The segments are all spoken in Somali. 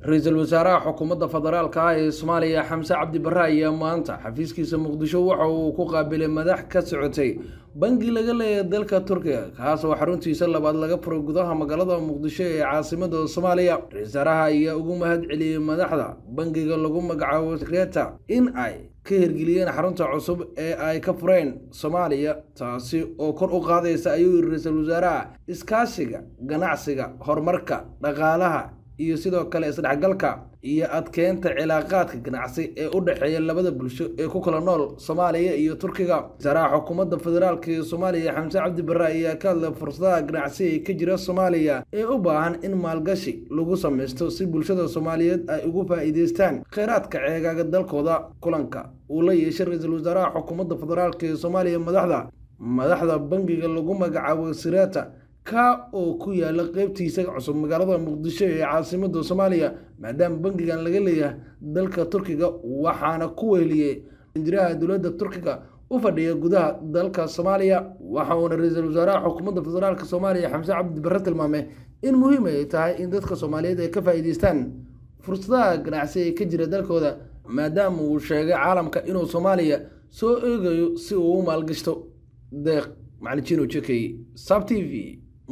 ra-iisul wasaaraha xukuumadda federaalka ah ee soomaaliya xamse cabdi barre ayaa maanta xafiiskiisa muqdisho waxa uu ku qaabilay madax ka socotay bangi laga leeyahay dalka turkiga kaasoo xaruntiisa labaad laga furay gudaha magaalada muqdisho ee caasimada soomaaliya ra-isul wasaaraha ayaa ugu mahad celiyey madaxda bangiga lagu magacaabo kreta in ay ka hirgeliyeen xarunta cusub ee ay ka fureen soomaaliya taasi oo kor u qaadaysa ayuu yiri ra-iisul wasaaraha iskaashiga ganacsiga horumarka dhaqaalaha iyo sidoo kale isdhexgalka iyo adkeynta cilaaqaadka ganacsi ee u dhexeeya labada bulsho ee ku kala nool soomaaliya iyo turkiga wasaaraha xukuumadda federaalk ee soomaaliya xamse cabdi barre ayaa ka hadlay fursadaha ganacsi ee ka jira soomaaliya ee u baahan in maalgashi lagu samaysto si bulshada soomaaliyeed ay ugu faa'iideystaan kheyraadka ceegaaga dalkooda kulanka uu la yeeshay ra-iisul wasaaraha xukuumadda federaalk ee soomaaliya madaxda madaxda bangiga lagu magacaabo sirata ka oo ku yaala qeybtiisa cusub magaalada muqdisho ee caasimada soomaaliya maadaama bangigan laga leeyahay dalka turkiga waxaana ku weheliyey injiraha dowladda turkiga u fadhiya gudaha dalka soomaaliya waxa uuna ra-iisul wasaaraha xukuumadda federaalk soomaaliya xamse cabdi barre tilmaamay in muhiim ay tahay in dadka soomaaliyeed ay ka faa'iideystaan fursadaha ganacsi ee ka jira dalkooda maadaama uu sheegay caalamka inuu soomaaliya soo eegayo si uu u maalgashto deeq macalin jekey sab t v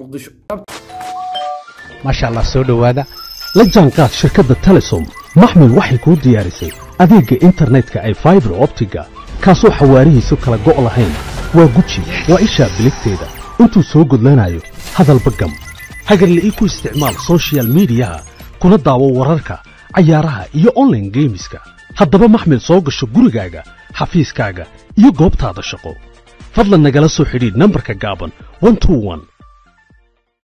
maasha allah soo dhowaada la jaanqaad shirkadda telesom maxmil waxay kuu diyaarisay adeegga internetka ay faibar optiga kaasoo xawaarihiisu kala go' lahayn waa guji waa ishaa biligteeda intuu soo gudlanayo hadalba gam hagarle ii ku isticmaal sochial midiyaha kuna daawo wararka cayaaraha iyo onlaine geemiska haddaba maxmil soo gasho gurigaaga xafiiskaaga iyo goobtaada shaqo fadlan nagala soo xidhiidh nambarka gaaban